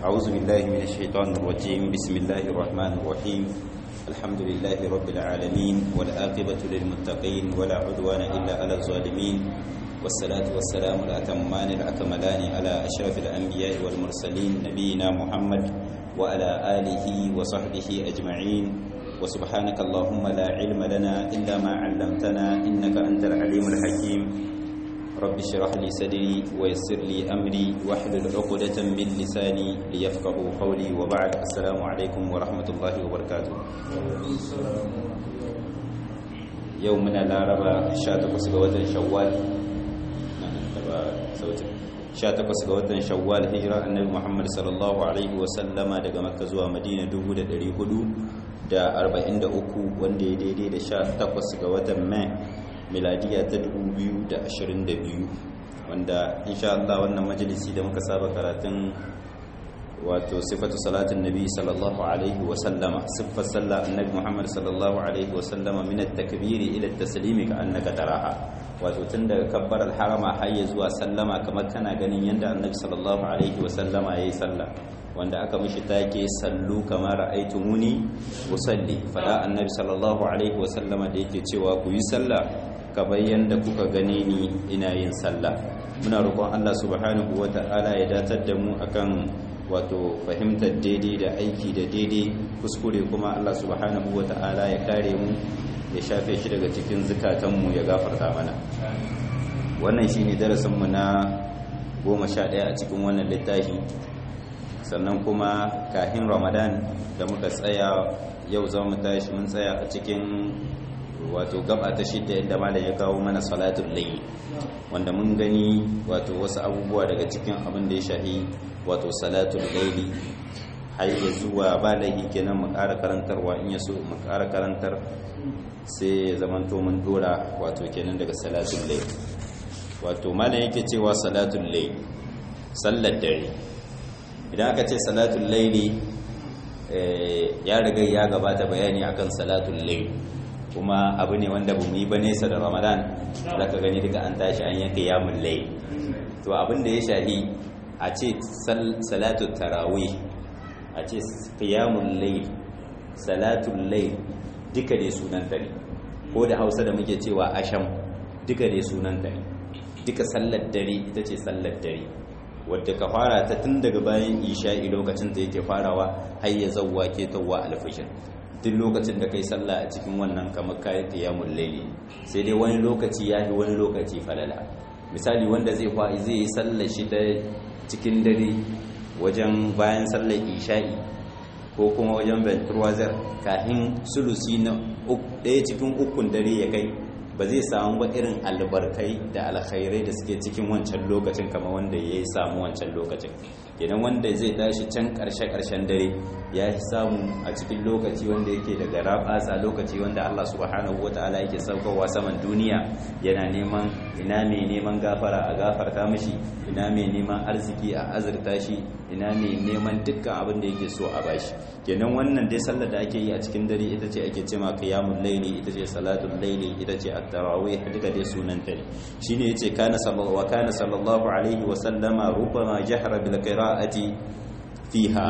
أعوذ بالله من الشيطان الرجيم بسم الله الرحمن الرحيم الحمد لله رب العالمين والآقبة للمتقين ولا عدوان إلا على الظالمين والصلاة والسلام الأتمان الأكملان على أشرف الأنبياء والمرسلين نبينا محمد وعلى آله وصحبه أجمعين وسبحانك اللهم لا علم لنا إلا ما علمتنا إنك أنت العليم الحكيم رب اشرح لي صدري ويسر لي أمري واحلل عقدة من لساني ليفقهوا قولي وبعد السلام عليكم ورحمة الله وبركاته يومنا لا ربا شاتقس بوزن شوال sautin 18 ga watan shawwal hijira annabi muhammad sallallahu alaihi wasallama daga makka zuwa madina 443 wanda ya daidai da 18 ga watan mai miladiya ta 2022 wanda insha Allah wannan majalisi da muka saba karatun wato sifatu salatin nabi sallallahu alaihi wasallama siffar sallah annabi muhammad sallallahu alaihi wasallama min at-takbiri ila at-taslimi ka annaka taraha wato tun daga kabbar harama har ya zuwa sallama kamar kana ganin yadda annabi sallallahu alaihi wasallama ya yi sallah wanda aka mishi take sallu kamar ra'aytumuni usalli fada annabi sallallahu alaihi wasallama da yake cewa ku yi sallah kamar yadda kuka gane ni ina yin sallah muna roƙon Allah subhanahu wata'ala ya datar da mu akan wato fahimtar daidai da aiki da daidai kuskure kuma Allah subhanahu wata'ala ya kare mu ya shafe shi daga cikin zukatanmu ya gafarta mana wannan shi ne darasinmu na goma sha ɗaya a cikin wannan littafi sannan kuma kahin ramadan da muka tsaya yau za mu tashi mun tsaya a cikin wato gaba ta shidda inda malam ya kawo mana salatul layl wanda mun gani wato wasu abubuwa daga cikin abin da ya shahi wato salatul layli har ya zuwa ba laihi kenan mu ƙara karantarwa in ya so mu ƙara karantar sai ya zamanto mun dora wato kenan daga salatul layl wato malam yake cewa salatul layl sallar dare idan aka ce salatul layli ya riga ya gabata bayani akan salatul layl kuma abu ne wanda bamu yi ba nesa da ramadan zaka gani duka an tashi an yanka yamul layl to abin da ya shahi a ce salatul tarawih a ce qiyamul layl salatul layl duka dai sunanta ne ko da hausa da muke cewa asham duka dai sunanta ne duka sallar dare ita ce sallar dare wadda ka fara ta tun daga bayan isha'i lokacin da yake farawa har ya zawwa ke tawwa alfishir duk lokacin da kai sallah a cikin wannan kamar kayi qiyamul layli sai dai wani lokaci ya fi wani lokaci falala misali wanda zai zai yi sallar shi ta cikin dare wajen bayan sallar isha'i ko kuma wajen venturwazar kafin sulusi na ɗaya cikin ukun dare ya kai ba zai samu ba irin albarkai da alkhairai da suke cikin wancan lokacin kama wanda ya yi samu wancan lokacin kenan wanda zai tashi can ƙarshe-ƙarshen dare ya samu a cikin lokaci wanda yake daga rabasa lokaci wanda Allah subhanahu wa ta'ala yake saukowa saman duniya yana neman ina mai neman gafara a gafarta mashi ina mai neman arziki a azurta shi ina mai neman dukkan abin da yake so a bashi kenan wannan dai sallar da ake yi a cikin dare ita ce ake cewa qiyamul layli ita ce salatul layli ita ce at-tarawih duka dai sunan ta ne shine yace kana sallallahu wa kana sallallahu alaihi wa sallama rubbama jahra bil qira'ati fiha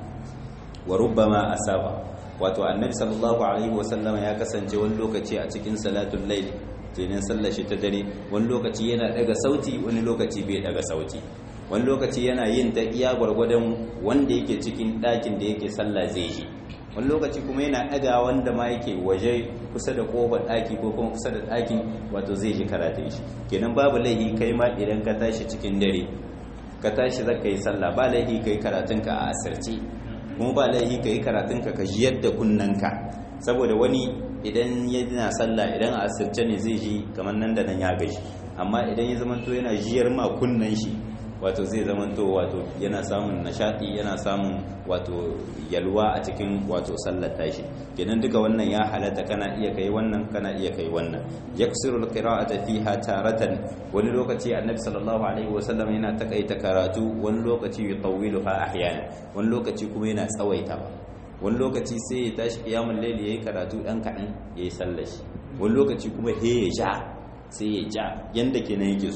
wa rubbama asaba wato annabi sallallahu alaihi wa sallama ya kasance wani lokaci a cikin salatul layli kenan sallar shi ta dare wani lokaci yana daga sauti wani lokaci bai daga sauti wani lokaci yana yin ta iya gwargwadon wanda yake cikin ɗakin da yake sallah zai yi wani lokaci kuma yana ɗaga wanda ma yake waje kusa da ƙofar ɗaki ko kuma kusa da ɗakin wato zai ji karatun shi kenan babu laihi kai ma idan ka tashi cikin dare ka tashi zaka yi sallah ba laihi kai karatunka a asirce kuma ba laihi kai karatunka ka ji yadda kunnanka saboda wani idan yana sallah idan a asirce ne zai ji kamar nan da nan ya gaji amma idan ya zamanto yana jiyar ma kunnan shi wato zai zamanto wato yana samun nishadi yana samun wato yalwa a cikin wato sallar tashi kenan duka wannan ya halatta kana iya kai wannan kana iya kai wannan yaksiru alqira'ata fiha taratan wani lokaci annabi sallallahu alaihi wasallam yana takaita karatu wani lokaci yutawwiluha ahyana wani lokaci kuma yana tsawaita wani lokaci sai ya tashi kiyamul layli yayi karatu dan kadan yayi sallar shi wani lokaci kuma he ya ja sai ya ja yanda kenan yake so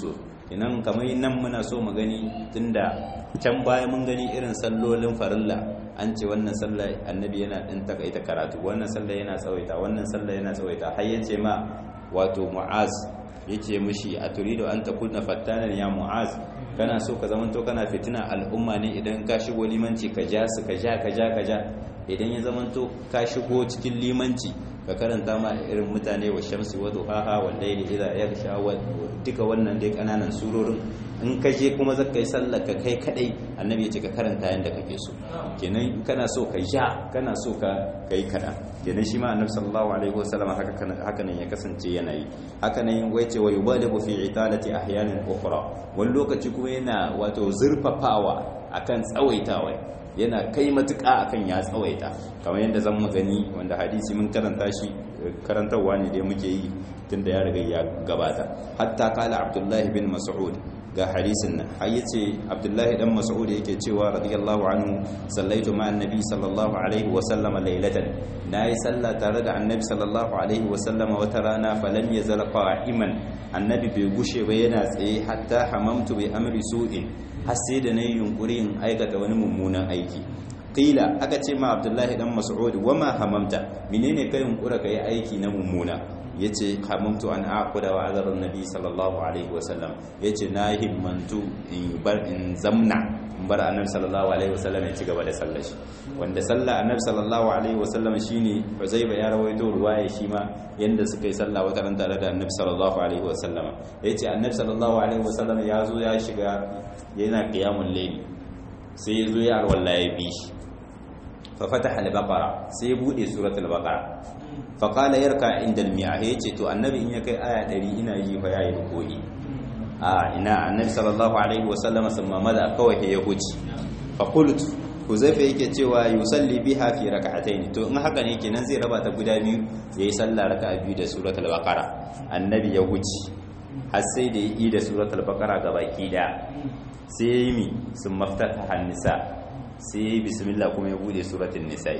kenan kamar nan muna so mu gani tunda can baya mun gani irin sallolin farilla an ce wannan sallah annabi yana din takaita karatu wannan sallah yana tsawaita wannan sallah yana tsawaita har yace ma wato mu'az yace mishi a turido an takuna fattanan ya mu'az kana so ka zamanto kana fitina al'umma ne idan ka shigo limanci ka ja su ka ja ka ja ka ja idan ya zamanto ka shigo cikin limanci ka karanta ma irin mutane wa shamsi wa duhaha wal layli idha yaghsha wa duka wannan dai kananan surorin in ka je kuma zaka yi sallar ka kai kadai annabi ya ce ka karanta yanda kake so kenan kana so ka ja kana so ka kai kada kenan shi ma annabi sallallahu alaihi wasallam haka haka nan ya kasance yana yi haka nan wai ce wa yubaligu fi italati ahyanin ukhra wani lokaci kuma yana wato zurfafawa akan tsawaitawa yana kai matuƙa akan ya tsawaita kamar yadda zan magani wanda hadisi mun karanta shi karantarwa ne da muke yi tunda ya riga ya gabata hatta kala abdullahi bin mas'ud ga hadisin nan har yace abdullahi dan mas'ud yake cewa radiyallahu anhu sallaitu ma annabi sallallahu alaihi wa sallama laylatan nayi sallah tare da annabi sallallahu alaihi wa sallama wata rana falam yazal qa'iman annabi bai gushe ba yana tsaye hatta hamamtu bi amri su'in har sai da nayi yunkuri in aikata wani mummunan aiki qila aka ce ma abdullahi dan mas'ud wama hamamta menene kai yunkura kai aiki na mummuna yace hamamtu an aquda wa azar annabi sallallahu alaihi wasallam yace na himmantu in bar in zamna in bar annabi sallallahu alaihi wasallam ya ci gaba da sallar shi wanda sallah annabi sallallahu alaihi wasallam shine Uzaiba ya rawaito ruwaya shi ma yanda suka yi sallah wata ran tare da annabi sallallahu alaihi wasallama yace annabi sallallahu alaihi wasallam ya zo ya shiga yana qiyamul layl sai ya zo ya alwala ya bi shi fa fataha al-baqara sai ya bude suratul baqara fa qala yarka inda al-mi'ah yace to annabi in ya kai aya 100 ina yi fa yayi ruku'i a ina annabi sallallahu alaihi wasallam summa mada kawai ya huci fa qultu huzaifa yake cewa yusalli biha fi rak'atayn to in haka ne kenan zai raba ta guda biyu yayi sallah raka'a biyu da suratul baqara annabi ya huci har sai da yi da suratul baqara gabaki da sai yayi mi sun maftata hannisa sai yayi bismillah kuma ya bude suratul nisa'i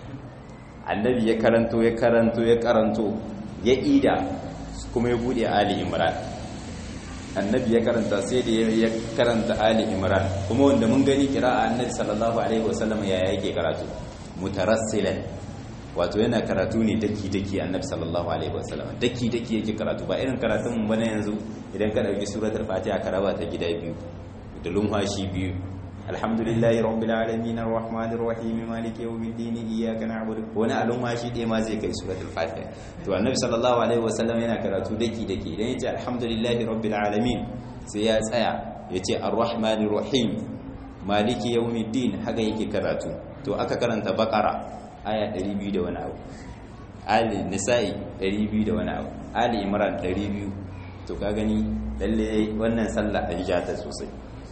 annabi ya karanto ya karanto ya karanto ya ida kuma ya bude ali imran annabi ya karanta sai da ya karanta ali imran kuma wanda mun gani kira'a annabi sallallahu alaihi wasallam ya yake karatu mutarassilan wato yana karatu ne daki daki annabi sallallahu alaihi wasallam daki daki yake karatu ba irin karatun mu bane yanzu idan ka dauki suratul fatiha ka raba ta gida biyu da lumhashi biyu alhamdulillahi rabbil alamin arrahmanir rahim maliki yawmiddin iyyaka na'budu wani alumhashi dai ma zai kai suratul fatiha to annabi sallallahu alaihi wasallam yana karatu daki daki idan yace alhamdulillahi rabbil alamin sai ya tsaya yace arrahmanir rahim maliki yawmiddin haka yake karatu to aka karanta baqara aya 200 da wani abu ali nisa'i 200 da wani abu ali imran 200 to ka gani lalle wannan sallah an ja ta sosai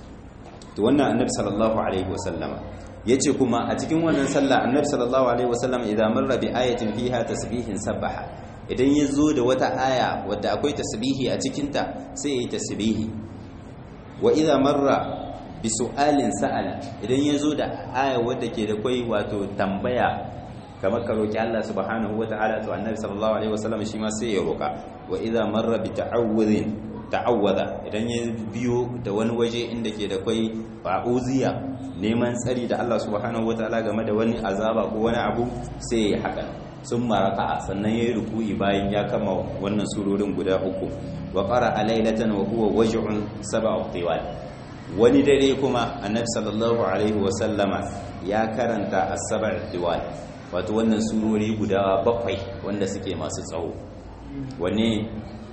to wannan annabi sallallahu alaihi wasallama yace kuma a cikin wannan sallah annabi sallallahu alaihi wasallama idan marra bi ayatin fiha tasbihin sabaha idan yazo da wata aya wadda akwai tasbihi a cikin ta sai yayi tasbihi wa idan marra bi su'alin sa'ala idan yazo da aya wadda ke da kai wato tambaya kamar ka roki Allah subhanahu wataala to annabi sallallahu alaihi wasallama shi ma sai ya roka wa idan marra bi ta'awudhin ta'awwada idan ya biyo da wani waje inda ke da kwai ba'uziya neman tsari da Allah subhanahu wataala game da wani azaba ko wani abu sai ya haka sun maraka sannan yayi ruku'i bayan ya kama wannan surorin guda uku wa qara alaylatan wa huwa waj'un sab'a tiwal wani dare kuma annabi sallallahu alaihi wa sallama ya karanta as-sab'a tiwal wato wannan surori guda bakwai wanda suke masu tsawo wanne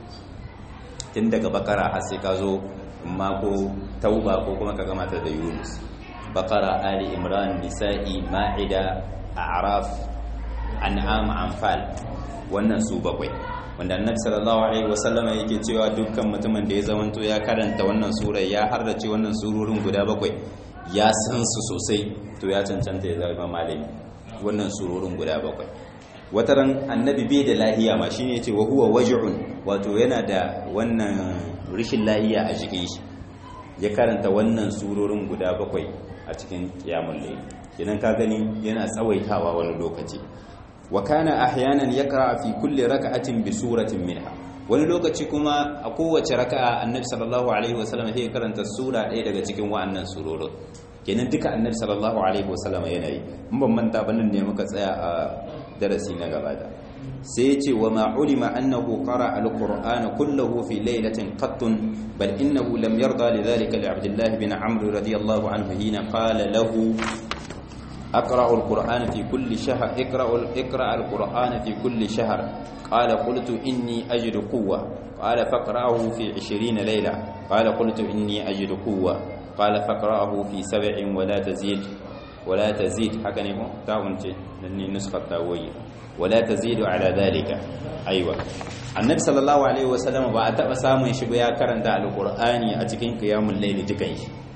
tun daga bakara har sai ka zo ma ko tauba ko kuma ka gama ta da yunus bakara ali imran nisa'i ma'ida a'raf an'am anfal wannan su bakwai wanda annabi sallallahu alaihi wasallama yake cewa dukkan mutumin da ya zamanto ya karanta wannan sura ya harrace wannan surorin guda bakwai ya san su sosai to ya cancanta ya zama malami wannan surorin guda bakwai wataran annabi bai da lahiya ma shine yace wa huwa waj'un wato yana da wannan rishin lahiya a jikin shi ya karanta wannan surorin guda bakwai a cikin qiyamul layl kenan ka gani yana tsawaitawa wani lokaci wa kana ahyanan yaqra fi kulli rak'atin bi suratin minha wani lokaci kuma a kowace raka'a annabi sallallahu alaihi wasallam sai karanta sura ɗaya daga cikin wa'annan surorin kenan duka annabi sallallahu alaihi wasallam yana yi in ban manta ba nan ne muka tsaya a darasi na gaba da sai ce wa ma ulima annahu qara alqur'ana kullahu fi laylatin qattun bal innahu lam yarda lidhalika li abdullah bin amr radiyallahu anhu hina qala lahu أقرأ القرآن في كل شهر اقرأ اقرأ القرآن في كل شهر قال قلت إني أجد قوة قال فاقرأه في عشرين ليلة قال قلت إني أجد قوة قال فاقرأه في سبع ولا تزيد ولا تزيد حقا نمو تاونتي لأني نسخة تاوية ولا تزيد على ذلك أيوة النبي صلى الله عليه وسلم بعد أسامي شبيا كرنت على القرآن أتكين قيام الليل تكيش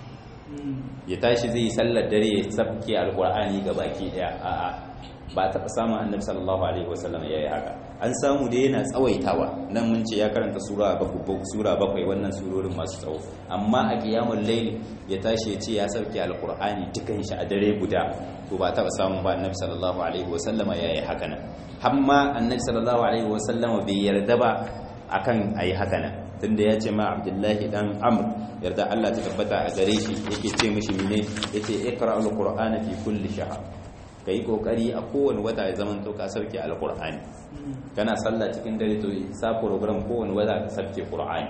ya tashi zai sallar dare ya sabke alkur'ani ga baki daya a'a ba taɓa samun annabi sallallahu alaihi wasallam yayi haka an samu da yana tsawaitawa nan mun ce ya karanta sura bakwai sura bakwai wannan surorin masu tsawo amma a qiyamul layl ya tashi ya ce ya sabke alkur'ani dukan shi a dare guda to ba taɓa samun ba annabi sallallahu alaihi wasallam yayi haka nan hamma annabi sallallahu alaihi wasallam bai yarda ba akan ayi haka nan tunda ya ce ma abdullahi dan amr yarda Allah ta tabbata a gare shi yake ce mishi mine yace iqra alqur'ana fi kulli shahr kai kokari a kowane wata ya zaman to ka sauke alqur'ani kana sallah cikin dare to sa program kowane wata ka sauke qur'ani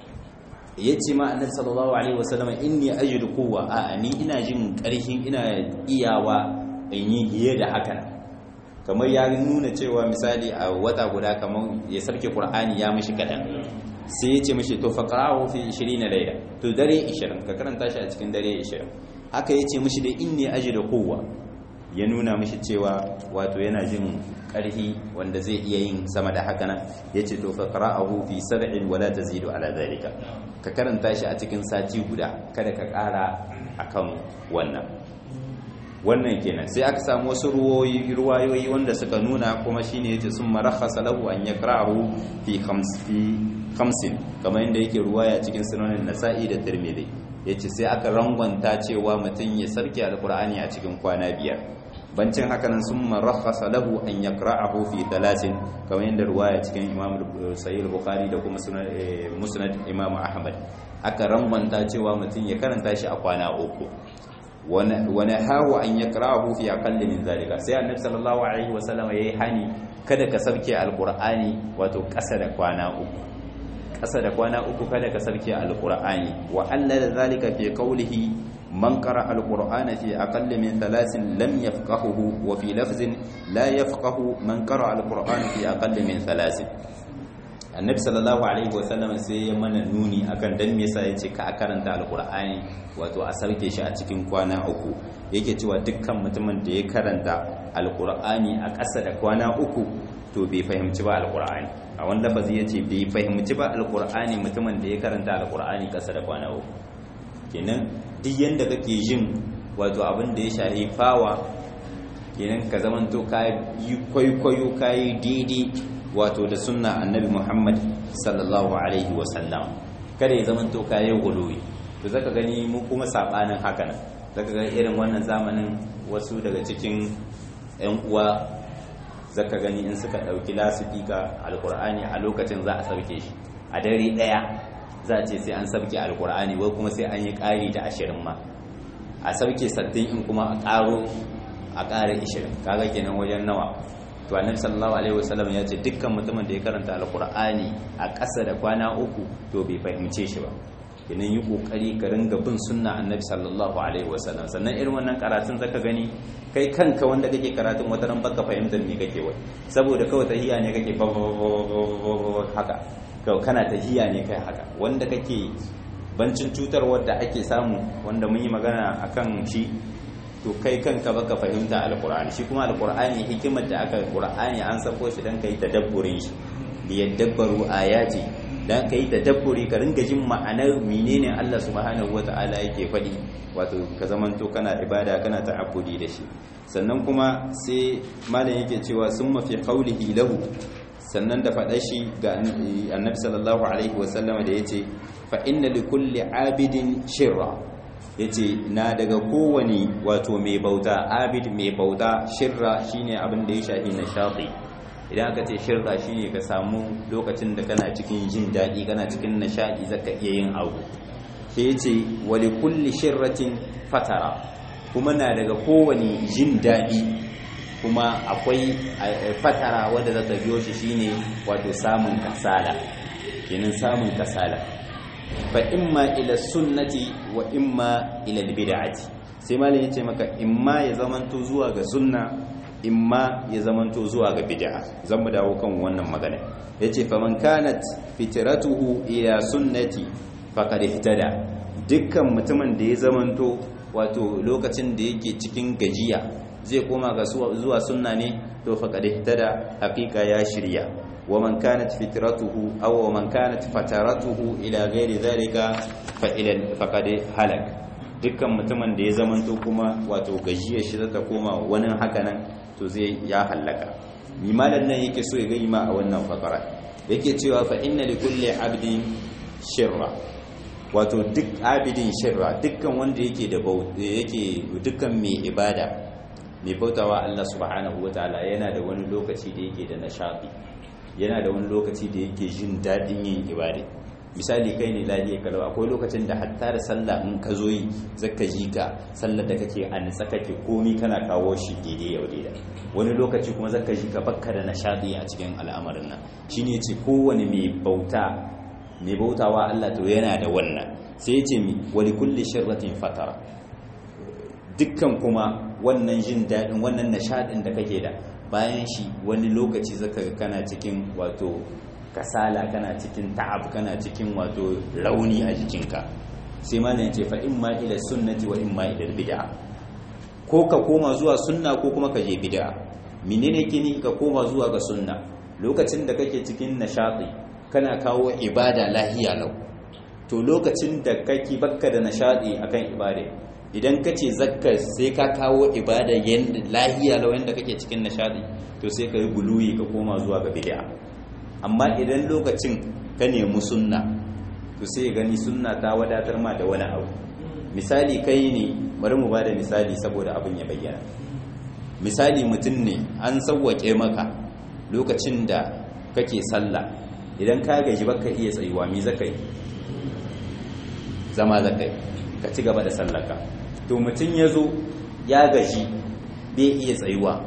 yace ma annabi sallallahu alaihi wasallam inni ajidu quwwa a ni ina jin karhin ina iyawa in yi hiye da haka kamar ya nuna cewa misali a wata guda kamar ya sauke qur'ani ya mishi kadan sai ya ce mashi to faqra'u fi 20 layla to dare 20 ka karanta shi a cikin dare 20 haka ya ce mashi da inni ajidu quwwa ya nuna mashi cewa wato yana jin karhi wanda zai iya yin sama da haka nan yace to faqra'u fi sab'in wala tazidu ala zalika ka karanta shi a cikin sati guda kada ka kara akan wannan wannan kenan sai aka samu wasu ruwayoyi ruwayoyi wanda suka nuna kuma shine yace sun marakhasa lahu an yakra'u fi khamsi khamsin kamar yadda yake ruwaya cikin sunanin nasa'i da tirmidhi yace sai aka rangwanta cewa mutum ya sarki alqur'ani a cikin kwana biyar bancin haka nan sun marakhasa lahu an yakra'ahu fi thalathin kamar yadda ruwaya cikin imam sahih bukhari da kuma musnad imam ahmad aka rangwanta cewa mutum ya karanta shi a kwana uku wani hawa an ya karahu fi akalli min zalika sai annabi sallallahu alaihi wasallam yayi hani kada ka sarki alqur'ani wato kasa da kwana uku kasa da kwana uku kada ka sarki alqur'ani wa alla zalika fi qawlihi man qara alqur'ana fi aqalli min thalathin lam yafqahuhu wa fi lafzin la yafqahu man qara alqur'ana fi aqalli min thalathin annabi sallallahu alaihi wasallam sai ya mana nuni akan dan me yasa yace ka karanta alqur'ani wato a sauke shi a cikin kwana uku yake cewa dukkan mutumin da ya karanta alqur'ani a ƙasa da kwana uku to bai fahimci ba alqur'ani a wani lafazi yace bai fahimci ba alqur'ani mutumin da ya karanta alqur'ani ƙasa da kwana uku kenan duk yanda kake jin wato abin da ya shahi fawa kenan ka zamanto ka yi kwaikwayo ka yi daidai wato da sunna annabi Muhammad sallallahu alaihi wasallam kada ya zama to kayan guluwi to zaka gani mu kuma sabanin haka nan zaka ga irin wannan zamanin wasu daga cikin ƴan uwa zaka gani in suka dauki lasifika alqur'ani a lokacin za a sauke shi a dare daya za a ce sai an sauke alqur'ani wai kuma sai an yi ƙari da ashirin ma a sauke sattin in kuma a ƙaro a ƙara ishirin kaga kenan wajen nawa to annabi sallallahu alaihi wasallam ya ce dukkan mutumin da ya karanta alqur'ani a ƙasa da kwana uku to bai fahimce shi ba kenan yi kokari ka ringa bin sunna annabi sallallahu alaihi wasallam sannan irin wannan karatun zaka gani kai kanka wanda kake karatun wata ran baka fahimtar me kake wai saboda kawai tahiya ne kake haka kawai kana tahiya ne kai haka wanda kake bancin cutar wadda ake samu wanda mun yi magana akan shi to kai kanka baka fahimta alqur'ani shi kuma alqur'ani hikimar da aka qur'ani an sako shi dan kai tadabburin shi li yadabbaru ayati dan kai tadabburi ka ringa jin ma'anar menene Allah subhanahu wata'ala yake faɗi wato ka zamanto kana ibada kana ta'abbudi da shi sannan kuma sai malam yake cewa summa fi qawlihi lahu sannan da faɗa shi ga annabi sallallahu alaihi wasallam da yace fa inna likulli abidin shirra ya ce na daga kowane wato mai bauta abid mai bauta shirra shine abin da ya shafi na shafi idan aka ce shirka shine ka samu lokacin da kana cikin jin daɗi kana cikin nishaɗi zaka iya yin abu sai ya ce wali kulli shirratin fatara kuma na daga kowane jin daɗi kuma akwai fatara wadda za ta biyo shi shine wato samun kasala kenan samun kasala fa imma ila sunnati wa imma ila bid'ati sai malam yace maka imma ya zamanto zuwa ga sunna imma ya zamanto zuwa ga bid'a zan mu dawo kan wannan magana yace fa man kanat fitratuhu ila sunnati faqad ihtada dukkan mutumin da ya zamanto wato lokacin da yake cikin gajiya zai koma ga zuwa sunna ne to faqad ihtada haqiqa ya shirya wa man kanat fitratuhu aw wa man kanat fataratuhu ila ghairi dhalika fa ila faqad halak dukkan mutumin da ya zamanto kuma wato gajiyar shi zata koma wani haka nan to zai ya halaka mimalan nan yake so ya ga ma a wannan fakara yake cewa fa inna li kulli abdin shirra wato duk abidin shirra dukkan wanda yake da yake dukkan mai ibada mai bautawa Allah subhanahu wataala yana da wani lokaci da yake da nishadi yana da wani lokaci da yake jin dadin yin ibada misali kai ne lafiya kalau akwai lokacin da hatta da sallah in ka zo yi zaka ji ka sallar da kake an kake komi kana kawo shi daidai yau daidai wani lokaci kuma zaka ji ka bakka da nishadi a cikin al'amarin nan shine ce kowane mai bauta mai bautawa Allah to yana da wannan sai ya ce mi wali kulli sharratin fatara dukkan kuma wannan jin daɗin wannan nishaɗin da kake da bayan shi wani lokaci zaka ga kana cikin wato kasala kana cikin ta'ab kana cikin wato rauni a jikinka sai malam ya ce fa imma ila sunnati wa imma ila bid'a ko ka koma zuwa sunna ko kuma ka je bid'a menene kini ka koma zuwa ga sunna lokacin da kake cikin nishadi kana kawo ibada lahiya lau to lokacin da kake bakka da nishadi akan ibada idan ka ce zakka sai ka kawo ibada yanda lahiya lau yanda kake cikin nishadi to sai ka yi guluyi ka koma zuwa ga bid'a amma idan lokacin ka nemi sunna to sai gani sunna ta wadatar ma da wani abu misali kai ne bari mu bada misali saboda abin ya bayyana misali mutum ne an sauwake maka lokacin da kake sallah idan ka gaji baka iya tsayuwa me zaka yi zama zaka yi ka ci gaba da sallaka to mutum ya zo ya gaji bai iya tsayuwa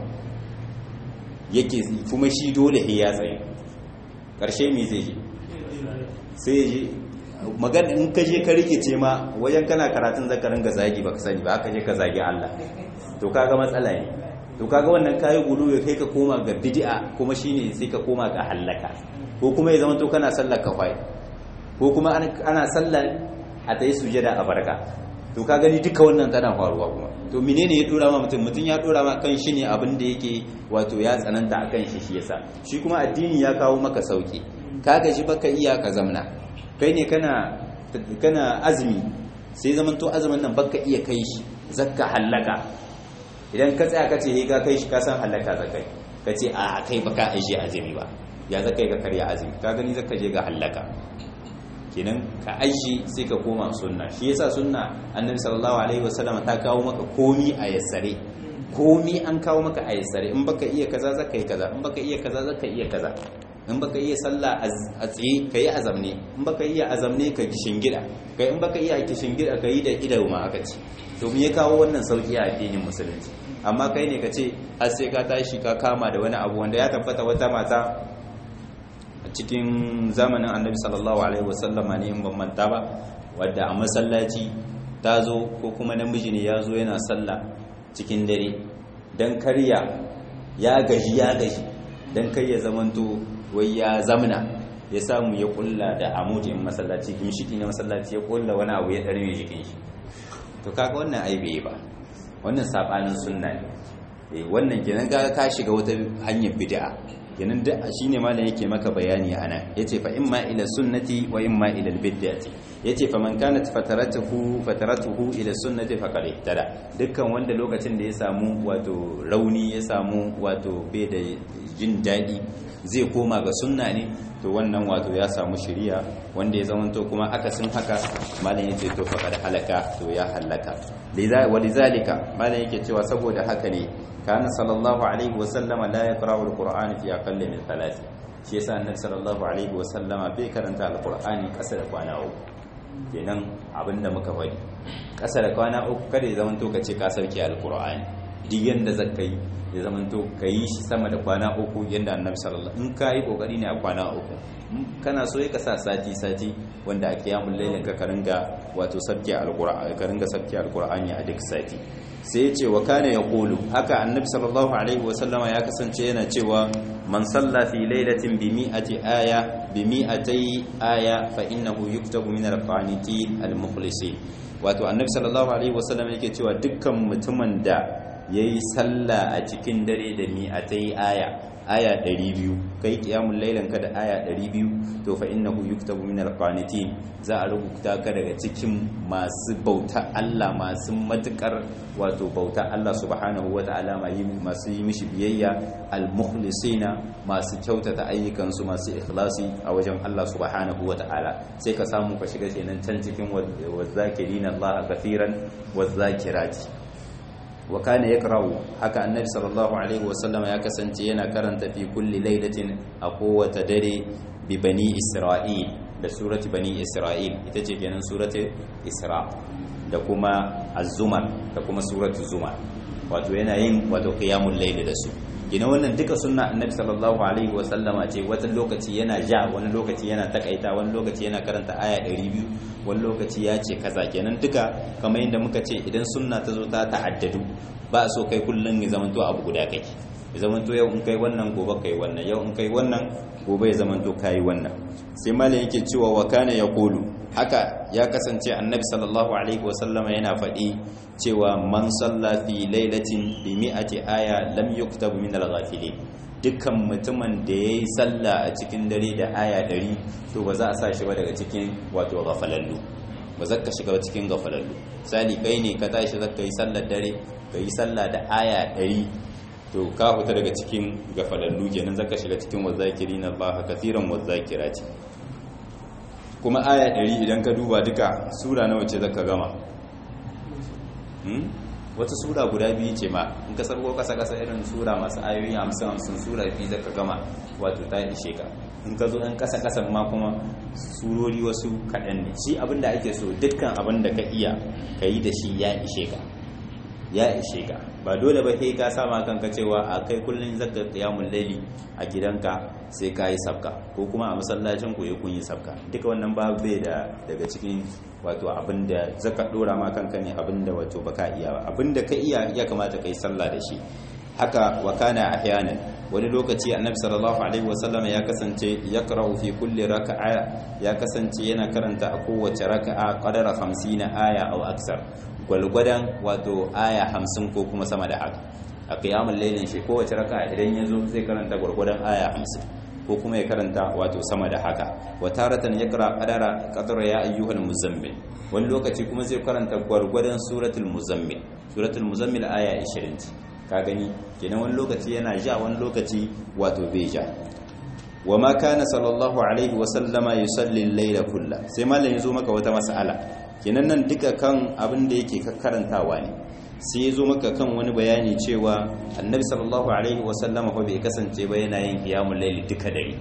yake kuma shi dole ya tsaye ƙarshe me zai je sai ya je magana in ka je ka rikice ma wajen kana karatun zakarin ga zagi baka sani ba ka je ka zagi Allah to kaga matsala ne to kaga wannan kayi gulu ya kai ka koma ga bid'a kuma shine sai ka koma ga halaka ko kuma ya zama to kana sallar kafai ko kuma ana sallar a tayi sujada a barka to ka gani duka wannan tana faruwa kuma to menene ya dora ma mutum mutum ya dora ma kan shi ne abin da yake wato ya tsananta akan shi shi yasa shi kuma addini ya kawo maka sauki ka gaji baka iya ka zamna kai ne kana kana azumi sai zaman to azumin nan baka iya kai shi zakka hallaka idan ka tsaya ka ce he ka kai shi ka san hallaka zakai ka ce a kai baka aje azumi ba ya zakai ka karya azumi ka gani zaka je ga hallaka kenan ka aishi sai ka koma sunna shi yasa sunna annabi sallallahu alaihi wasallam ta kawo maka komi a yassare komi an kawo maka a yassare in baka iya kaza zaka yi kaza in baka iya kaza zaka iya kaza in baka iya sallah a tsaye ka yi azamne in baka iya azamne ka gida kai in baka iya gida ka yi da idau ma aka ce to me ya kawo wannan sauki a addinin musulunci amma kai ne ka ce har sai ka tashi ka kama da wani abu wanda ya tabbata wata mata cikin zamanin annabi sallallahu alaihi wasallam ne in ban manta ba wadda a masallaci ta zo ko kuma namiji ne ya zo yana sallah cikin dare dan karya ya gaji ya gaji dan kai ya zamanto wai ya zamna ya samu ya kulla da amudin masallaci gimshiki na masallaci ya kulla wani abu ya darme jikin shi to kaga wannan ai bai ba wannan sabanin sunna ne wannan kenan ga ka shiga wata hanyar bid'a kenan da shine malam yake maka bayani ana yace fa imma ila sunnati wa imma ila bid'ati yace faman kanat fataratuhu fataratuhu ila sunnati faqad ihtada dukkan wanda lokacin da ya samu wato rauni ya samu wato bai da jin dadi zai koma ga sunna ne to wannan wato ya samu shiriya wanda ya zamanto kuma akasin haka malam yace to faqad halaka to ya halaka walizalika malam yake cewa saboda haka ne kana sallallahu alaihi wa sallama la yaqra'u alqur'ana fi aqalli min thalath shi yasa annabi sallallahu alaihi wa sallama bai karanta alqur'ani kasa da kwana uku kenan abinda muka faɗi kasa da kwana uku kada ya zamanto ka ce ka sauke alqur'ani duk yanda zaka yi ya zamanto ka yi shi sama da kwana uku yanda annabi sallallahu in ka yi kokari ne a kwana uku kana so ka sa sati sati wanda a kiyamul lailin ka karinga wato sabki alqur'ani ka ringa sabki alqur'ani a duk sati sai ya ce wa kana yaqulu haka annabi sallallahu alaihi wasallama ya kasance yana cewa man salla fi lailatin bi mi'ati aya bi mi'atay aya fa innahu yuktabu min al-qanitin al-mukhlisin wato annabi sallallahu alaihi wasallam yake cewa dukkan mutumin da yayi sallah a cikin dare da mi'atay aya aya 200 kai kiyamul lailan ka da aya 200 to fa innahu yuktabu min al-qanitin za a rubuta ka daga cikin masu bauta Allah masu matukar wato bauta Allah subhanahu wata'ala masu yi mishi biyayya al-mukhlisina masu kyautata ayyukansu masu ikhlasi a wajen Allah subhanahu wata'ala sai ka samu ka shiga kenan can cikin wazakirina Allah kathiran wazakirati wa kana yakra'u haka annabi sallallahu alaihi wasallam ya kasance yana karanta fi kulli lailatin a kowace dare bi bani isra'il da surati bani isra'il ita ce kenan surati isra da kuma az-zumar da kuma surati zumar wato yana yin wato qiyamul layl da su gina wannan duka sunna annabi sallallahu alaihi wasallama ce wata lokaci yana ja wani lokaci yana takaita wani lokaci yana karanta aya 200 wani lokaci ya ce kaza kenan duka kamar yadda muka ce idan sunna ta zo ta ta'addadu ba so kai kullun ya zamanto abu guda kake ya zamanto yau in kai wannan gobe kai wannan yau in kai wannan gobe ya zamanto kai wannan sai malam yake cewa wa kana yaqulu haka ya kasance annabi sallallahu alaihi wasallama yana faɗi cewa man salla fi lailatin bi mi'ati aya lam yuktabu min al-ghafilin dukkan mutumin da yayi sallah a cikin dare da aya 100 to ba za a sa shi ba daga cikin wato gafalallu ba za ka shiga cikin gafalallu sali kai ne ka tashi zaka yi sallar dare ka yi sallah da aya 100 to ka fita daga cikin gafalallu kenan zaka shiga cikin wazakirina Allah kathiran wazakirati kuma aya 100 idan ka duba duka sura nawa ce zaka gama wata sura guda biyu ce ma in ka sarko kasa kasa irin sura masu ayoyi hamsin hamsin sura biyu zaka gama wato ta ishe ka in ka zo ɗan kasa kasan ma kuma surori wasu kaɗan ne shi abin da ake so dukkan abin da ka iya ka yi da shi ya ishe ka ya ishe ka ba dole ba kai ka sama kanka cewa a kai kullun zaka qiyamul layli a gidanka sai ka yi sabka ko kuma a masallacin ku ya kun yi sabka duka wannan ba bai da daga cikin wato abinda zaka dora ma kanka ne abinda wato baka iya ba abinda ka iya ya kamata kai sallah da shi haka wa kana ahyanan wani lokaci annabi sallallahu alaihi wasallam ya kasance yaqra'u fi kulli raka'a ya kasance yana karanta a kowace raka'a qadara 50 aya aw aksar gwalgwadan wato aya 50 ko kuma sama da haka a qiyamul lailin shi kowace raka'a idan yazo zai karanta gwargwadon aya 50 ko kuma ya karanta wato sama da haka wa taratan yaqra qadara qadara ya ayyuhal muzammil wani lokaci kuma zai karanta gwargwadon suratul muzammil suratul muzammil aya 20 ka gani kenan wani lokaci yana ja wani lokaci wato bai ja wa ma kana sallallahu alaihi wa sallama yusalli al-layla kullu sai mallan yazo maka wata mas'ala kenan nan duka kan abin da yake karantawa ne sai yazo maka kan wani bayani cewa annabi sallallahu alaihi wa sallama fa bai kasance ba yana yin qiyamul layli duka dare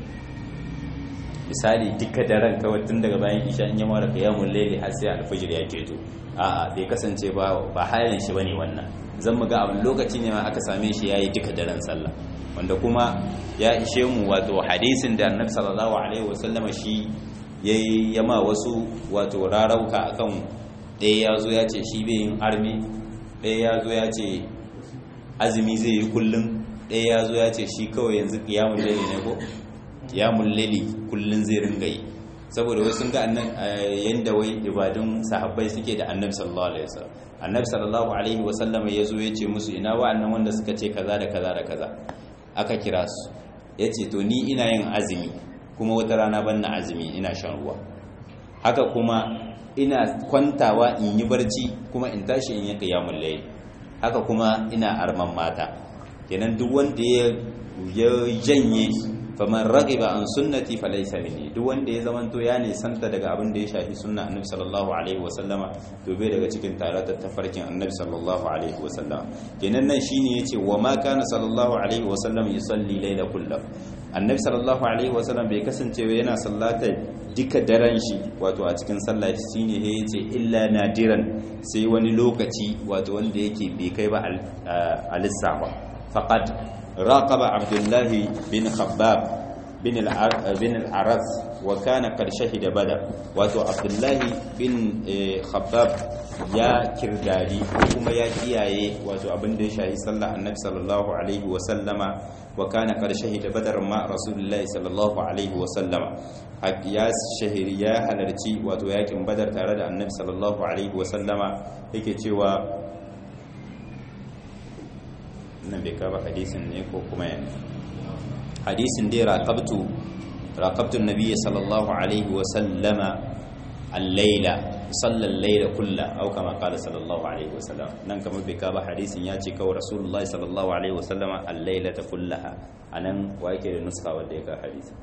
misali duka daren kawai tun daga bayan isha in ya mara qiyamul layli har sai alfajir ya keto a'a bai kasance ba ba halin shi bane wannan zan mu ga abin lokaci ne ma aka same shi yayi duka daren sallah wanda kuma ya ishe mu wato hadisin da annabi sallallahu alaihi wasallama shi yayi yama wasu wato rarauka akan ɗaya ya zo ya ce shi bai yin armi ɗaya ya zo ya ce azumi zai yi kullum ɗaya ya zo ya ce shi kawai yanzu kiyamun laili ne ko kiyamun laili kullum zai ringa yi saboda wasu ga annan yanda wai ibadun sahabbai suke da annabi sallallahu alaihi wasallam annabi sallallahu alaihi wasallam ya zo ya ce musu ina wa'annan wanda suka ce kaza da kaza da kaza aka kira su ya ce to ni ina yin azumi kuma wata rana ban na azumi ina shan ruwa haka kuma ina kwantawa in yi barci kuma in tashi in yi qiyamul layl haka kuma ina arman mata kenan duk wanda ya janye faman raqiba an sunnati falaysa minni duk wanda ya zamanto ya nisanta daga abin da ya shafi sunna annabi sallallahu alaihi wasallama to bai daga cikin taratar tafarkin annabi sallallahu alaihi wasallama kenan nan shine yace wa ma kana sallallahu alaihi wasallam yusalli layla kullu annabi sallallahu alaihi wasallam bai kasance yana sallata duka daren shi wato a cikin sallah shine ya yace illa nadiran sai wani lokaci wato wanda yake bai kai ba al-lissafa faqad راقب عبد الله بن خباب بن بن العرز وكان قد شهد بدر واتو عبد الله بن خباب يا كرداري kuma ya kiyaye wato abin da ya shahi sallah annabi sallallahu alaihi wa sallama wa kana qad shahida badar ma rasulullahi sallallahu alaihi wa sallama ya shahiri ya halarci wato yakin badar tare da annabi sallallahu alaihi wa sallama yake cewa nan bai kaba hadisin ne ko kuma yana hadisin dai raqabtu raqabtu an-nabiy sallallahu alaihi wa sallama al-laila salla al-laila kulla aw kama qala sallallahu alaihi wa sallam nan kamar bai kaba hadisin ya ce kawai rasulullahi sallallahu alaihi wa sallama al-lailata kullaha anan wa yake da nuska wanda ya ka hadisin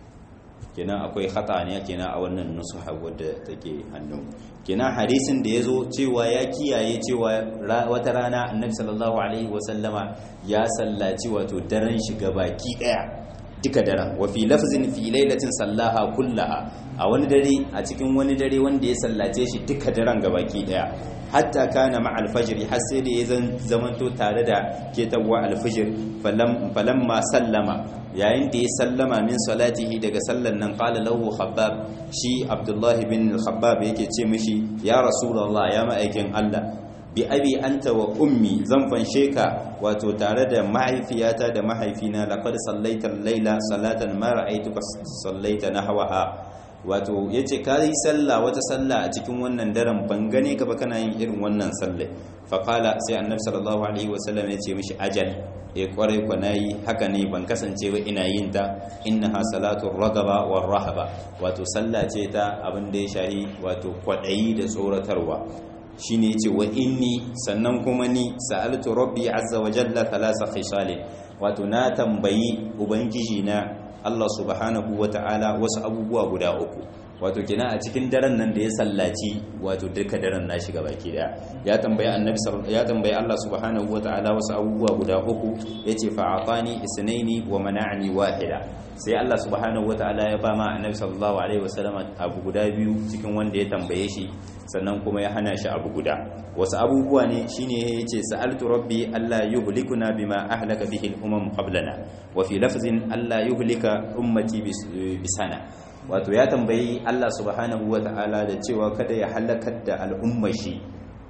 kenan akwai khata ne kenan a wannan nusuha wadda take hannu kenan hadisin da yazo cewa ya kiyaye cewa wata rana annabi sallallahu alaihi wasallama ya sallaci wato daren shi baki daya duka daren wa fi lafzin fi lailatin sallaha kullaha a wani dare a cikin wani dare wanda ya sallace shi duka daren gabaki daya hatta kana ma alfajr har sai da ya zamanto tare da ketawa alfajr falamma sallama yayin da ya sallama min salatihi daga sallan nan qala lahu khabbab shi abdullahi bin khabbab yake ce mishi ya rasulullah ya ma'aikin Allah bi abi anta wa ummi zan fanshe ka wato tare da mahaifiyata da mahaifina laqad sallaita al-laila salatan ma ra'aytuka sallaita nahwaha wato yace ka yi sallah wata sallah a cikin wannan daren ban gane ka ba kana yin irin wannan sallah fa qala sai annabi sallallahu alaihi wasallam yace mishi ajal ya kwarai kwa nayi haka ne ban kasance ba ina yin ta innaha salatu ragaba war rahaba wato sallah ce ta abin da ya shahi wato kwadayi da tsoratarwa shine yace wa inni sannan kuma ni sa'altu rabbi azza wa jalla thalatha khisal wato na tambayi ubangiji na Allah subhanahu wata'ala wasu abubuwa guda uku wato kina a cikin daren nan da ya sallaci wato duka daren na shiga baki daya ya tambayi annabi ya tambayi Allah subhanahu wataala wasu abubuwa guda uku yace fa atani isnaini wa mana'ani wahida sai Allah subhanahu wataala ya ba ma annabi sallallahu alaihi wasallam abu guda biyu cikin wanda ya tambaye shi sannan kuma ya hana shi abu guda wasu abubuwa ne shine yace sa'altu rabbi alla yuhlikuna bima ahlaka bihi al-umam qablana wa fi lafzin alla yuhlika ummati bisana wato ya tambayi Allah subhanahu wa ta'ala da cewa kada ya halakar da al'ummar shi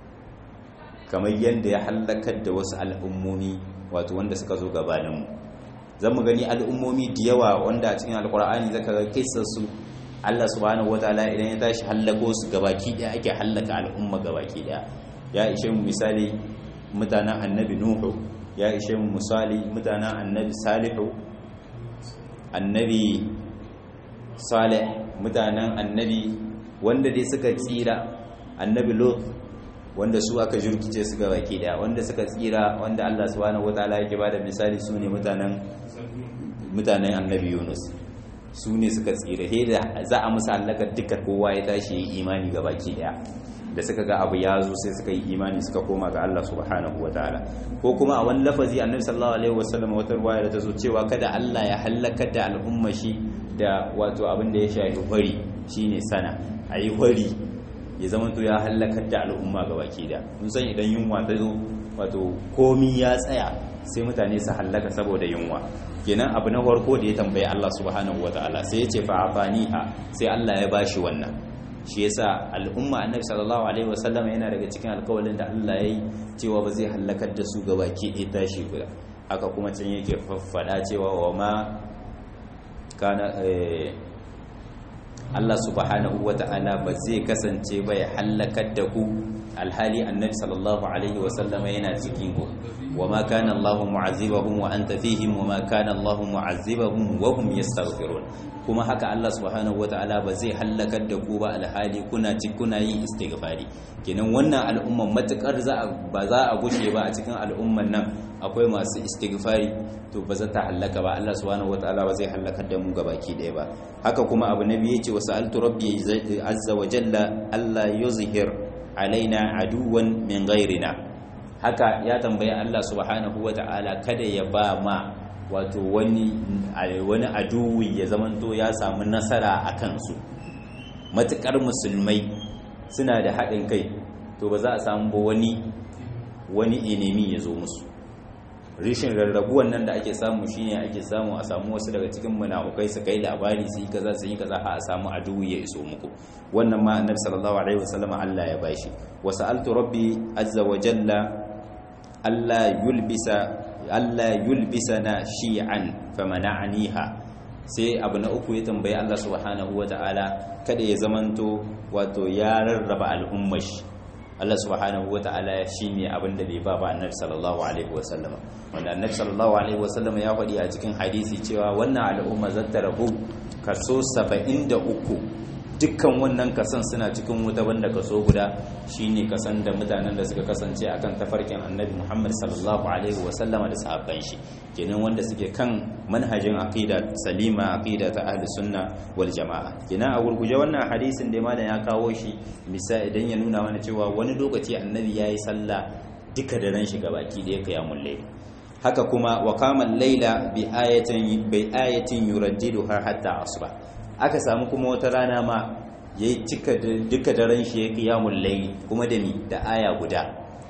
kamar yadda ya halakar da wasu al'ummomi wato wanda suka zo gabaninmu zan mu gani al'ummomi da yawa wanda a cikin alkur'ani zaka ga kisarsu Allah subhanahu wa ta'ala idan ya tashi hallako su gabaki daya ake hallaka al'umma gabaki daya ya ishe mu misali mutanen annabi nuhu ya ishe mu misali mutanen annabi salihu annabi salih mutanen annabi wanda dai suka tsira annabi lot wanda su aka jirkice su ga baki daya wanda suka tsira wanda Allah subhanahu wataala yake bada misali su ne mutanen mutanen annabi Yunus su ne suka tsira he da za a musu halaka duka kowa ya tashi yi imani ga baki daya da suka ga abu ya zo sai suka yi imani suka koma ga Allah subhanahu wataala ko kuma a wani lafazi annabi sallallahu alaihi wasallam wata ruwaya da ta zo cewa kada Allah ya halaka da al'umma shi da wato abin da ya shafi hori shine sana ayi hori ya zama to ya halakar da al'umma ga baki da mun san idan yunwa ta zo wato komi ya tsaya sai mutane su hallaka saboda yunwa kenan abu na farko da ya tambaye Allah subhanahu wataala sai ya ce fa afaniha sai Allah ya bashi wannan shi yasa al'umma annabi sallallahu alaihi wasallam yana daga cikin alƙawalin da Allah ya yi cewa ba zai halakar da su ga baki ɗaya tashi guda haka kuma can yake faffada cewa wa ma kana Allah subhanahu wata'ala ba zai kasance ba ya hallakar da ku alhali annabi sallallahu alaihi wasallam yana cikin ku wama kana Allahu mu'azzibahum wa anta fihim wama kana Allahu mu'azzibahum wa hum yastaghfirun kuma haka Allah subhanahu wataala ba zai halakar da ku ba alhali kuna ci kuna yin istighfari kenan wannan al'umman matukar za ba za a gushe ba a cikin al'umman nan akwai masu istighfari to ba za ta halaka ba Allah subhanahu wataala ba zai halakar da mu gabaki daya ba haka kuma abu nabi yace wa sa'altu rabbi azza wa jalla alla yuzhir alaina aduwan min ghairina haka ya tambayi Allah subhanahu wataala kada ya ba ma wato wani wani aduwi ya zamanto ya samu nasara a kansu matukar musulmai suna da haɗin kai to ba za a samu ba wani wani enemi ya zo musu rishin rarrabuwan nan da ake samu shine ake samu a samu wasu daga cikin munafukai su kai labari su yi kaza su yi kaza a samu aduwi ya iso muku wannan ma annabi sallallahu alaihi wasallam Allah ya bashi wa sa'altu rabbi azza wa jalla alla yulbisa alla yulbisana shi'an famana'aniha sai abu na uku ya tambayi Allah subhanahu ta'ala kada ya zamanto wato ya rarraba al'ummar shi Allah subhanahu ta'ala shi ne abin da bai ba ba annabi sallallahu alaihi wasallam wanda annabi sallallahu alaihi wasallam ya faɗi a cikin hadisi cewa wannan al'umma zata rabu kaso 73 dukkan wannan kasan suna cikin wuta banda kaso guda shine kasan da mutanen da suka kasance akan tafarkin annabi Muhammad sallallahu alaihi wasallama da sahabban shi kenan wanda suke kan manhajin aqida salima aqida ta ahli sunna wal jamaa kenan a gurguje wannan hadisin da malam ya kawo shi misali idan ya nuna mana cewa wani lokaci annabi yayi sallah duka da ran shi gabaki da ya qiyamul layl haka kuma wa qama al-layla bi ayatin bi ayatin yuraddiduha hatta asbah aka samu kuma wata rana ma ya yi cika duka daren shi ya kiyamun layi kuma da mi da aya guda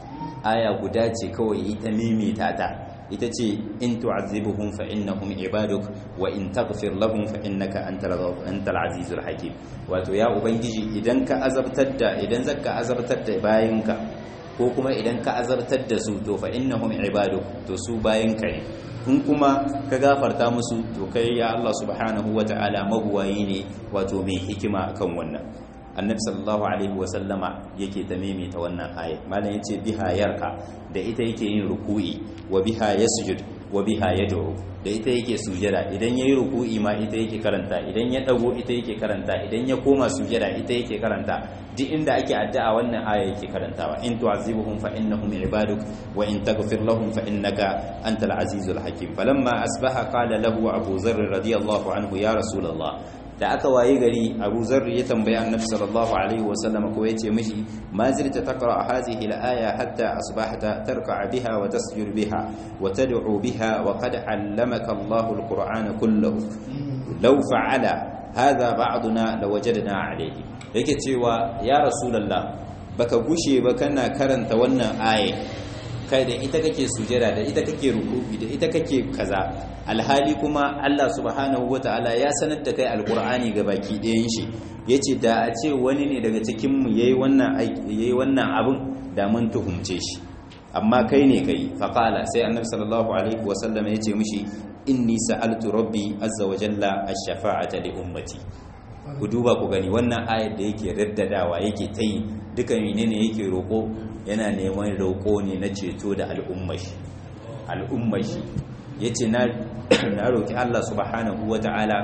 aya guda ce kawai ita mimita ta ita ce in tu'azzibuhum fa innahum ibaduk wa in taghfir lahum fa innaka antal azizul hakim wato ya ubangiji idan ka azabtar da idan zaka azabtar da bayinka ko kuma idan ka azabtar da su to fa innahum ibaduk to su bayinka ne in kuma ka gafarta musu to kai ya Allah subhanahu wa ta'ala mabuwayi ne wato mai hikima akan wannan annabi sallallahu alaihi wa sallama yake ta maimaita wannan aya malam yace biha yarka da ita yake yin ruku'i wa biha yasjud wa biha yad'u da ita yake sujada idan yayi ruku'i ma ita yake karanta idan ya dago ita yake karanta idan ya koma sujada ita yake karanta duk inda ake addu'a wannan aya yake karantawa in tu'azibuhum fa innahum ibaduk wa in taghfir lahum fa innaka antal azizul hakim falamma asbaha qala lahu abu zarr radiyallahu anhu ya rasulullah da aka waye gari abu zarr ya tambayi annabi sallallahu alaihi wasallam ko yace mishi ma zilta taqra hadhihi al-aya hatta asbahta tarka biha wa tasjud biha wa tad'u biha wa qad 'allamaka Allahu al-Qur'ana kullahu law fa'ala hadha ba'duna lawajadna alayhi yake cewa ya rasulullah baka gushe ba kana karanta wannan aya kai da ita kake sujada da ita kake rukubi da ita kake kaza alhali kuma Allah subhanahu wataala ya sanar da kai alqur'ani ga baki ɗayan shi yace da a ce wani ne daga cikin mu yayi wannan yayi wannan abun da mun tuhumce shi amma kai ne kai faqala sai annabi sallallahu alaihi wasallam yace mishi inni sa'altu rabbi azza wa jalla ash-shafa'ata li ummati ku duba ku gani wannan ayar da yake raddadawa yake ta yi duka menene yake roƙo yana neman roƙo ne na ceto da al'ummashi al'ummashi ya ce na roƙi Allah subhanahu wa ta'ala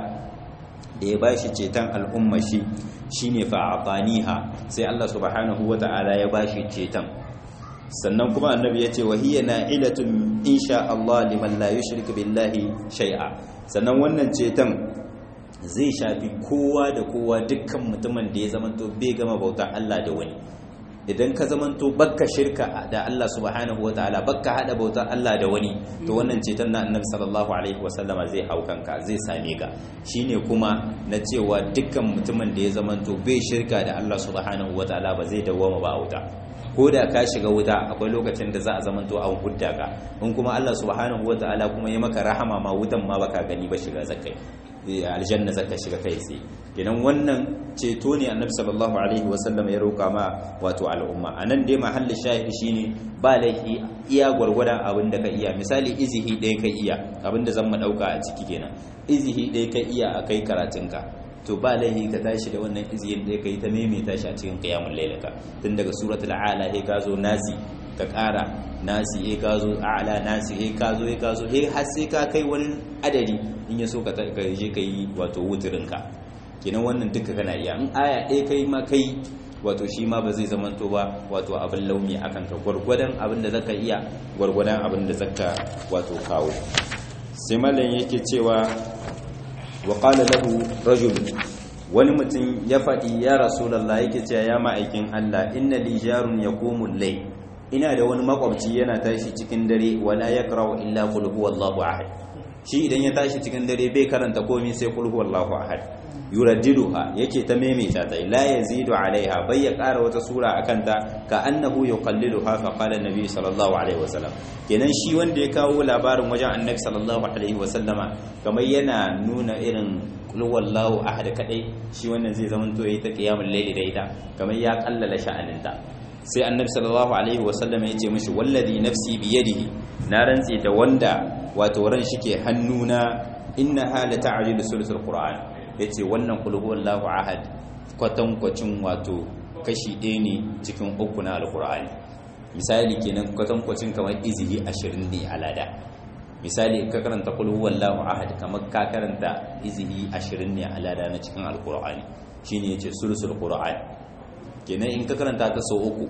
da ya bashi ceton al'ummashi shi ne fa'afaniha sai Allah subhanahu wa ta'ala ya bashi ceton sannan kuma annabi ya ce wahiyya na ilatun insha Allah liman la yushrik billahi shai'a sannan wannan ceton zai shafi kowa da kowa dukkan mutumin da ya zamanto bai gama bautan Allah da wani idan ka zamanto bakka shirka da Allah subhanahu wataala bakka hada bautan Allah da wani to wannan ceton na annabi sallallahu alaihi wasallama zai hau kanka zai same ka shine kuma na cewa dukkan mutumin da ya zamanto bai shirka da Allah subhanahu wataala ba zai dawwama ba wuta ko da ka shiga wuta akwai lokacin da za a zamanto an hudda ka in kuma Allah subhanahu wataala kuma ya maka rahama ma wutan ma baka gani ba shiga zakai aljanna zaka shiga kai tsaye kenan wannan ceto ne annabi sallallahu alaihi wasallam ya roka ma wato al'umma anan dai mahallin shahidi shine ba laifi iya gwargwadon abin da ka iya misali izihi ɗaya ka iya abin da zan mu ɗauka a ciki kenan izihi ɗaya ka iya a kai karatunka to ba laihi ka tashi da wannan iziyin da kai ta maimaita shi a cikin qiyamul lailaka tun daga suratul a'la he ka zo nasi ka ƙara nasi he ka zo a'la nasi he ka zo he ka zo he har sai ka kai wani adadi in ya so ka je ka yi wato wutirin ka kenan wannan duka kana iya in aya ɗaya kai ma kai wato shi ma ba zai zamanto ba wato abin launi akan ka gwargwadon abin da zaka iya gwargwadon abin da zaka wato kawo sai mallan yake cewa wa qala lahu rajul wani mutum ya faɗi ya rasulullah yake cewa ya ma'aikin Allah inna li jarun yaqumu al-layl ina da wani makwabci yana tashi cikin dare wala yaqra'u illa qul huwallahu ahad shi idan ya tashi cikin dare bai karanta komai sai qul huwallahu ahad yuraddiduha yake ta maimaita ta la yazidu alaiha bai ya ƙara wata sura akan ta ka annahu yuqalliluha fa qala annabi sallallahu alaihi wasallam kenan shi wanda ya kawo labarin wajen annabi sallallahu alaihi wasallama kamar yana nuna irin qul wallahu ahad kadai shi wannan zai zama to yayi ta qiyamul layli da ita kamar ya kallala sha'aninta sai annabi sallallahu alaihi wasallama ya ce mishi wallazi nafsi biyadihi na rantsi da wanda wato ran shike hannuna innaha la ta'jilu sulusul qur'an ya ce wannan kulhuwallahu ahad kwatankwacin wato kashi ɗaya ne cikin uku na alkur'ani misali kenan kwatankwacin kamar izihi ashirin ne a lada misali ka karanta kulhuwallahu ahad kamar ka karanta izihi ashirin ne a lada na cikin alkur'ani shi ne ya ce sulusul qur'ani kenan in ka karanta ta sau uku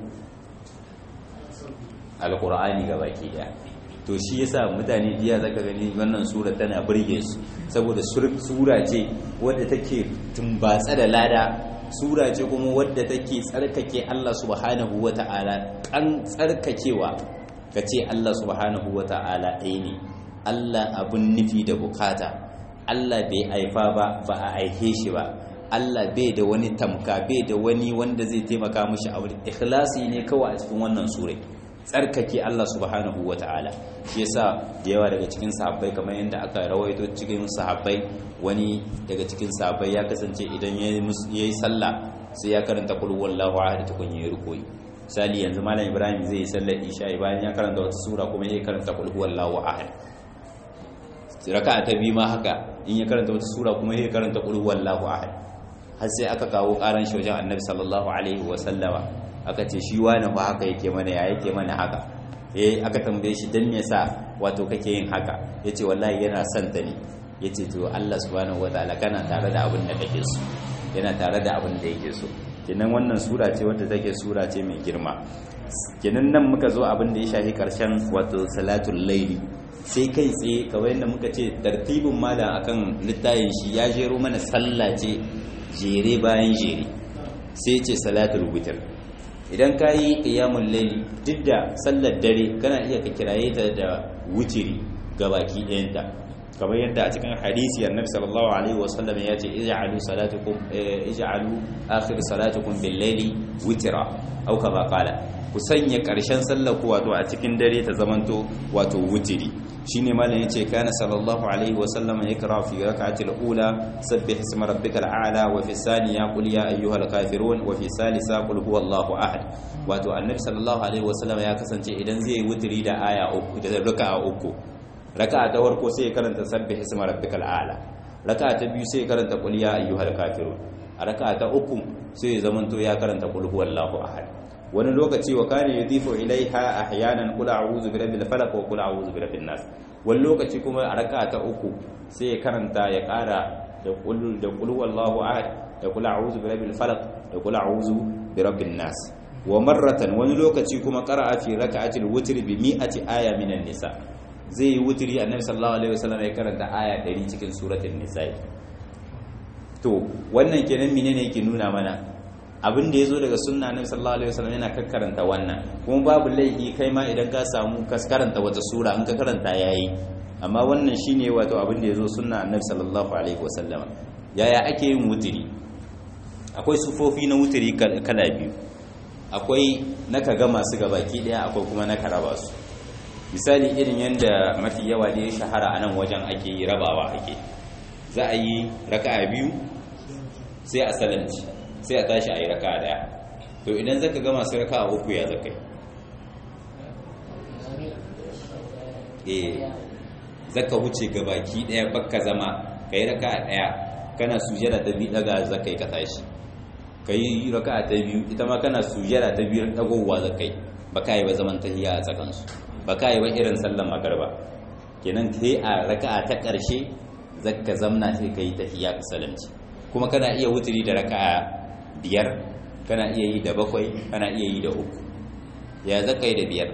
alkur'ani ga baki daya to shi yasa mutane jiya zaka gani wannan sura tana burge su saboda sura ce wadda take tumbatsa da lada sura ce kuma wadda take tsarkake Allah subhanahu wata'ala kan tsarkakewa kace Allah subhanahu wata'ala ɗaya ne Allah abun nufi da bukata Allah bai aifa ba ba a aihe shi ba Allah bai da wani tamka bai da wani wanda zai taimaka mishi abu ikhlasi ne kawai a cikin wannan sura tsarkake Allah subhanahu wa ta'ala shi yasa da yawa daga cikin sahabbai kamar yadda aka rawaito cikin sahabbai wani daga cikin sahabbai ya kasance idan ya yi sallah sai ya karanta kul wallahu ahad tukun yayi rukuyi misali yanzu malam ibrahim zai yi sallar isha bayan ya karanta wata sura kuma ya karanta kul wallahu ahad raka'a ta biyu ma haka in ya karanta wata sura kuma ya karanta kul wallahu ahad har sai aka kawo karan shi wajen annabi sallallahu alaihi wa sallama aka ce shi wani ba haka yake mana ya yake mana haka eh aka tambaye shi dan me yasa wato kake yin haka yace wallahi yana son ta ne yace to Allah subhanahu wataala kana tare da abin da kake so yana tare da abin da yake so kenan wannan sura ce wadda take sura ce mai girma kenan nan muka zo abin da ya shafi karshen wato salatul laili sai kai tsaye kawai yadda muka ce tartibin malam akan littayin shi ya jero mana sallah ce jere bayan jere sai ce salatul witr idan ka yi ƙiyamun laili duk da sallar dare kana iya ka kiraye ta da wutiri ga baki ɗayanta kamar yadda a cikin hadisi annabi sallallahu alaihi wasallam ya ce ij'alu salatukum ij'alu akhir salatukum bil laili witra au kama qala ku sanya ƙarshen sallar ku wato a cikin dare ta zamanto wato wutiri shine malam yace kana sallallahu alaihi wasallam yakra fi rak'atil ula sabbih isma rabbikal a'la wa fi thaniya qul ya ayyuhal kafirun wa fi salisa qul huwallahu ahad wato annabi sallallahu alaihi wasallam ya kasance idan zai yi wutiri da aya uku da raka'a uku raka'a ta farko sai ya karanta sabbih isma rabbikal a'la raka'a ta biyu sai ya karanta qul ya ayyuhal kafirun a raka'a ta uku sai ya zamanto ya karanta qul huwallahu ahad wani lokaci wa kana yudhifu ilaiha ahyanan qul a'udhu birabbil falaq wa qul a'udhu birabbin nas wani lokaci kuma a raka'a ta uku sai ya karanta ya kara da qul da qul huwallahu ahad da qul a'udhu birabbil falaq da qul a'udhu birabbin nas wa marratan wani lokaci kuma qara'a fi raka'atil witr bi mi'ati aya minan nisa zai yi wutiri annabi sallallahu alaihi wasallam ya karanta aya 100 cikin suratul nisa to wannan kenan menene yake nuna mana abin da yazo daga sunna annabi sallallahu alaihi wasallam yana kakkaranta wannan kuma babu laifi kai ma idan ka samu ka karanta wata sura in ka karanta yayi amma wannan shine wato abin da yazo sunna annabi sallallahu alaihi wasallam yaya ake yin wutiri akwai sufofi na wutiri kala biyu akwai na ka ga masu gabaki daya akwai kuma na ka raba su misali irin yadda mafi yawa da ya shahara a nan wajen ake yi rabawa ake za a yi raka'a biyu sai a salamci sai a tashi a yi raka'a daya to idan zaka ga masu raka'a uku ya zaka yi eh zaka wuce gabaki daya bakka zama ka yi raka'a daya kana sujada ta biyu daga zakai ka tashi kai raka'a ta biyu ita ma kana sujada ta biyu dagowa zakai ba ka yi ba zaman tahiyya a tsakansu ba ka yi ba irin sallan magarba kenan kai a raka'a ta ƙarshe zakka zamna sai kai tahiyya ka salamci kuma kana iya wuturi da raka'a biyar kana iya yi da bakwai kana iya yi da uku ya zaka yi da biyar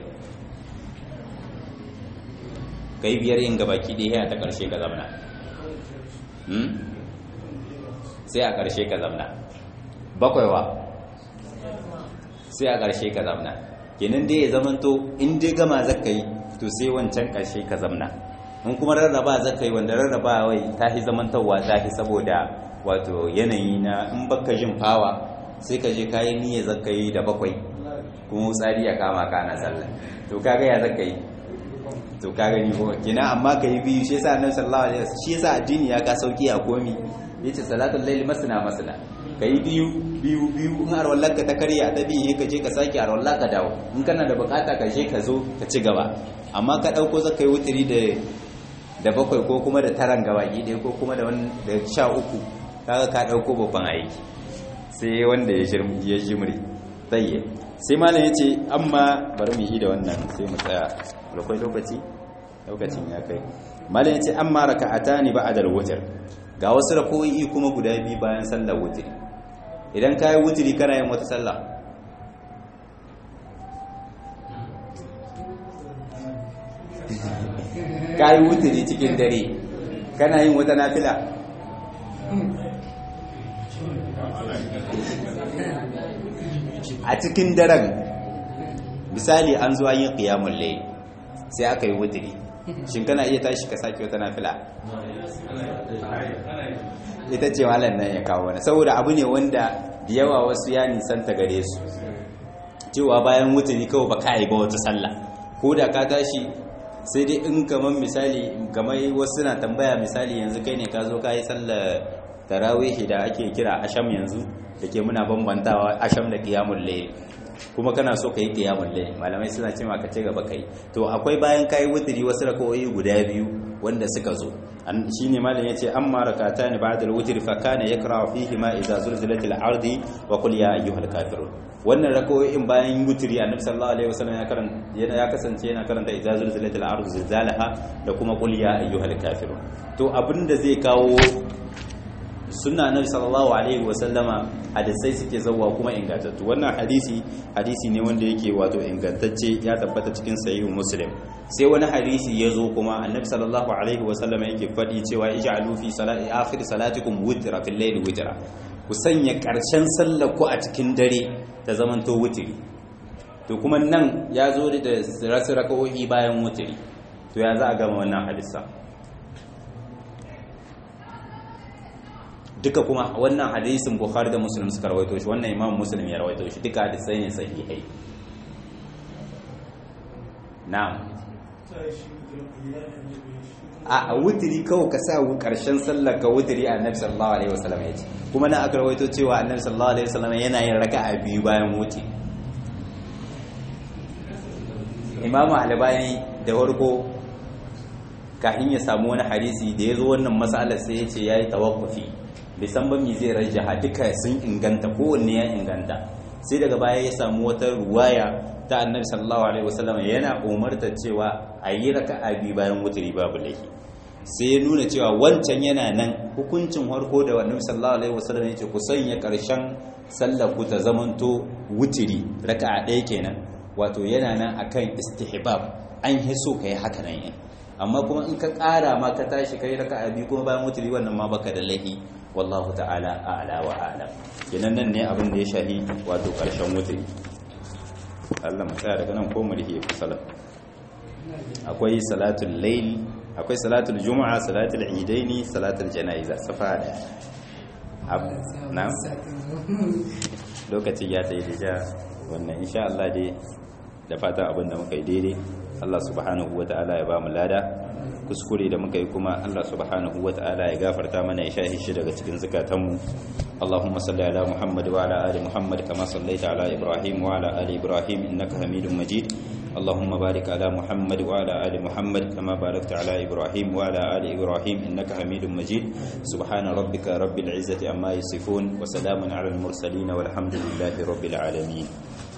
kai biyar yin gabaki ɗaya ta ƙarshe ka zamna sai a ƙarshe ka zamna bakwai wa sai a ƙarshe ka zamna kenan dai ya zamanto in dai gama zaka yi to sai wancan ƙarshe ka zamna in kuma rarraba zaka yi wanda rarraba wai ta fi zamantarwa ta fi saboda wato yanayi na in baka jin fawa sai ka je kayan niyya zaka yi da bakwai kuma tsari ya kama ka na sallah to kaga ya zaka yi to ka gani ko kina amma ka yi biyu shi yasa annabi sallallahu alaihi wasallam shi yasa addini ya ka sauki a komi yace salatul layli masna masna kai biyu biyu biyu in arwallar ka ta karya ta biyu ka je ka sake arwallar ka dawo in kana da bukata ka je ka zo ka ci gaba amma ka dauko zaka yi wutiri da da bakwai ko kuma da taran gaba ɗaya ko kuma da da sha uku kaga ka dauko babban aiki sai wanda ya shirmu ya jimri tayye sai malam yace amma bari mu yi da wannan sai mu tsaya akwai lokaci lokacin ya kai malam yace amma raka'atani ba'da al-witr ga wasu rakoyi kuma guda biyu bayan sallar wutiri idan ka yi wutiri kana yin wata sallah ka yi wutiri cikin dare kana yin wata nafila a cikin daren misali an zuwa yin ƙiyamun lai sai aka yi wutiri shin kana iya tashi ka sake wata nafila ita ce malam nan ya kawo wani saboda abu ne wanda da yawa wasu ya nisanta gare su cewa bayan wuturi kawai ba ka yi ba wata sallah ko da ka tashi sai dai in kamar misali kamar wasu na tambaya misali yanzu kai ne ka zo ka yi sallar tarawihi da ake kira asham yanzu da ke muna bambantawa asham da qiyamul layl kuma kana so ka yi qiyamul layl malamai suna cewa ka ci gaba kai to akwai bayan kai wuturi wasu rakawoyi guda biyu wanda suka zo shine malam yace amma rakatan ba'da al-witr fa kana yakra fihi ma idza zulzilat al-ard wa qul ya ayyuhal kafirun wannan rakawoyin bayan wutri annabi sallallahu alaihi wasallam ya karanta ya kasance yana karanta idza zulzilat al-ard zilzalaha da kuma qul ya ayyuhal kafirun to abinda zai kawo sunna annabi sallallahu alaihi wasallama hadisai suke zawwa kuma ingantattu wannan hadisi hadisi ne wanda yake wato ingantacce ya tabbata cikin sahih muslim sai wani hadisi ya zo kuma annabi sallallahu alaihi wasallama yake faɗi cewa ij'alu fi salati akhir salatikum witra fil layl witra ku sanya karshen sallar ku a cikin dare ta zamanto wutiri to kuma nan ya zo da rasu raka'o'i bayan wutiri to ya za a gama wannan hadisa duka kuma wannan hadisin bukhari da muslim suka rawaito shi wannan imam muslim ya rawaito shi duka hadisai ne sahihai na'am a wutiri kawai ka sa karshen sallar ka wutiri annabi sallallahu alaihi wasallam ya ce kuma na aka rawaito cewa annabi sallallahu alaihi wasallam yana yin raka'a biyu bayan wuti imamu albani da farko kafin ya samu wani hadisi da ya zo wannan matsalar sai ya ce ya yi tawakkufi bisan ba mi zai rajaha duka sun inganta kowanne ya inganta sai daga baya ya samu wata ruwaya ta annabi sallallahu alaihi wasallam yana umarta cewa a yi raka'a biyu bayan wuturi babu laifi sai ya nuna cewa wancan yana nan hukuncin harko da annabi sallallahu alaihi wasallam ya ce ku sanya karshen sallar ku ta zamanto wuturi raka'a ɗaya kenan wato yana nan akan istihbab an hiso kai haka nan yin amma kuma in ka ƙara ma ka tashi kai raka'a biyu kuma bayan wuturi wannan ma baka da laifi wallahu ta'ala a'la wa a'lam kenan nan ne abin da ya shahi wato karshen wuturi Allah mu tsaya daga nan ko mu rihe salat akwai salatul layl akwai salatul juma'a salatul idaini salatul janaiza safa da na lokaci ya tayi da wannan insha Allah dai da fatan abin da muka yi daidai Allah subhanahu ta'ala ya ba mu lada kuskure da muka yi kuma Allah subhanahu ta'ala ya gafarta mana ya shahi shi daga cikin zukatanmu Allahumma salli ala Muhammad wa ala ali Muhammad kama sallaita ala Ibrahim wa ala ali Ibrahim innaka Hamidum Majid اللهم بارك على محمد وعلى آل محمد كما باركت على إبراهيم وعلى آل إبراهيم إنك حميد مجيد سبحان ربك رب العزة عما يصفون وسلام على المرسلين والحمد لله رب العالمين